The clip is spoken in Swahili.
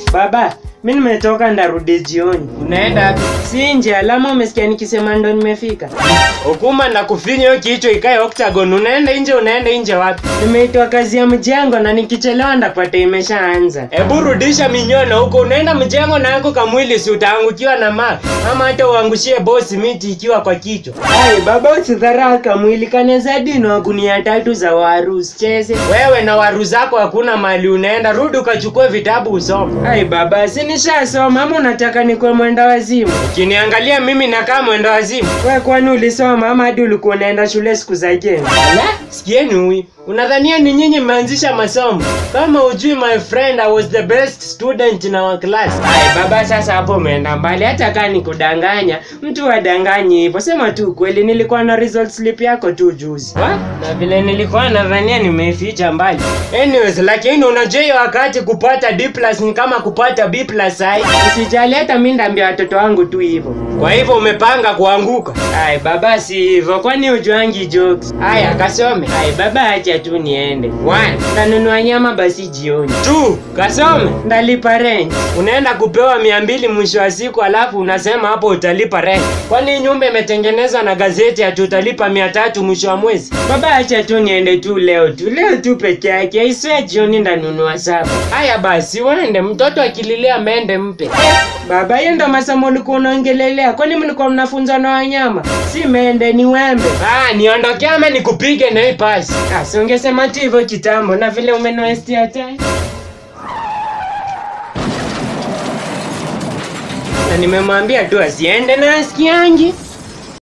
Baba, mi nimetoka ndarudi jioni. Unaenda wapi? Si nje, alama umesikia nikisema ndo nimefika. Ukuma na kufinya hiyo kichwa ikae octagon. Unaenda nje, unaenda nje wapi? Nimeitwa kazi ya mjengo na nikichelewa ndapata imeshaanza. Hebu rudisha minyono huko. Unaenda mjengo na yako kamwili, si utaangukiwa na ma ama hata uangushie bosi miti ikiwa kwa kichwa. Ai, baba usidharau kamwili kaneza dino gunia tatu za waru usicheze. Wewe na waru zako hakuna mahali unaenda. Rudi ukachukue vitabu usome. Ai baba, si nishasoma ama unataka nikuwe mwenda wazimu? Ukiniangalia mimi nakaa mwendo wazimu. We kwani ulisoma ama hadi ulikuwa unaenda shule siku za jeni? Ala, sikieni huyu. Unadhania ni nyinyi mmeanzisha masomo? Kama ujui my friend, I was the best student in our class. Ai baba, sasa hapo umeenda mbali. Hata kaa nikudanganya, mtu adanganyi hivyo. Sema tu kweli, nilikuwa na result slip yako tu juzi. What? Na vile nilikuwa nadhania nimeificha mbali. Anyways, lakini unajua hiyo wakati kupata D plus ni kama kupata B plus ai. Usijali, hata mi ndaambia watoto wangu tu hivyo. Kwa hivyo umepanga kuanguka. Ai baba, si hivyo, kwani ujuangi jokes? Haya, kasome. Ai baba, acha tu niende. One, Nanunua nyama basi jioni. two, kasome. Ndalipa rent. Unaenda kupewa mia mbili mwisho wa siku, alafu unasema hapo utalipa rent. Kwani hii nyumba imetengenezwa na gazeti ati utalipa mia tatu mwisho wa mwezi? Baba, acha tu niende tu leo tu, leo tu peke yake. Aisee, jioni ndanunua saba. Haya basi, uende. Mtoto akililia mende mpe. Baba, hiyo ndo masomo ulikuwa unaongelelea? Kwani mlikuwa mnafunzwa na wanyama? Si mende, ni wembe. Ah, niondokea ama nikupige na hii pasi? Ah, si ungesema tu hivyo kitambo, na vile umenoestia time. Na nimemwambia tu asiende na asikiangi.